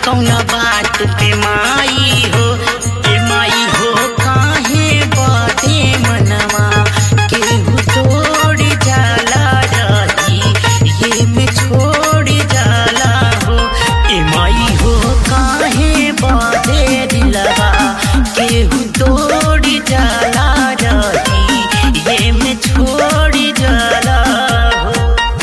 कौना बात पे माई हो ए माई हो काहे बदे मनवा केहू तोड़ जाला रही ये में छोड़ जाला हो ए माई हो काहे बदे दिलवा केहू तोड़ जाला रही ये में छोड़ जाला हो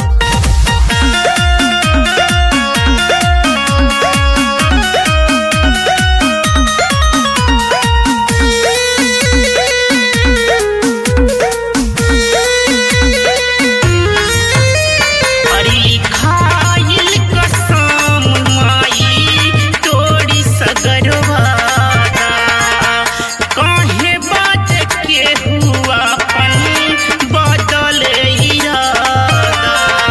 अरे खाइल कसम माई तोड़ी सगरवादा काहे बात के हुआ पन बदल इरादा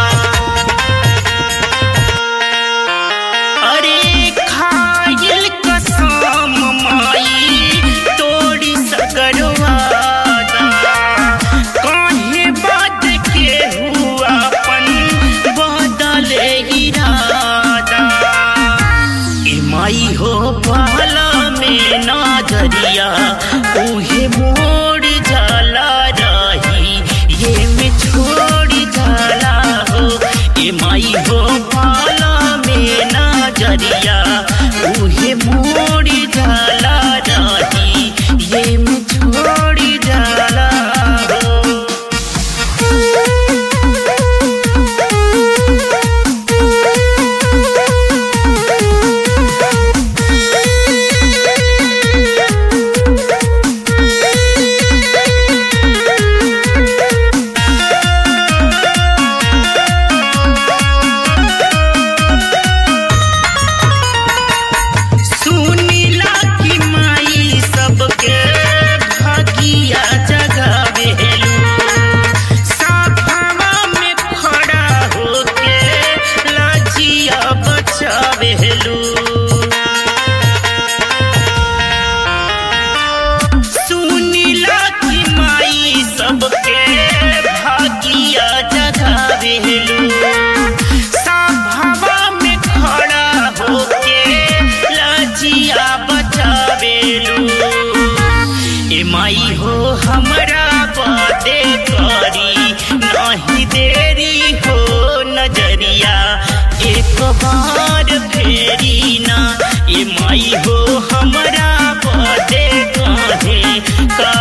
अरे खाइल कसम माई तोड़ी सगरवादा काहे बात के हुआ पन बदल इरादा ए माई हो पाला में नजरिया उहे मोड़ जाला रही ये में छोड़ जाला हो ए माई हो पाला में नजरिया उहे मोड़ जाला रही ये में छोड़ जाला हो सुनीला की माई सबके भागिया जगावेलू साफावा में खड़ा होके लाजिया बचावेलू सुनीला की माई सबके भागिया जगावेलू साभावा में खड़ा होके लाजिया बचावेलू ए माई हो हमरा बाते करी नहीं देरी हो नजरिया एक बार फेरी ना ए माई हो हमरा बाते काहे का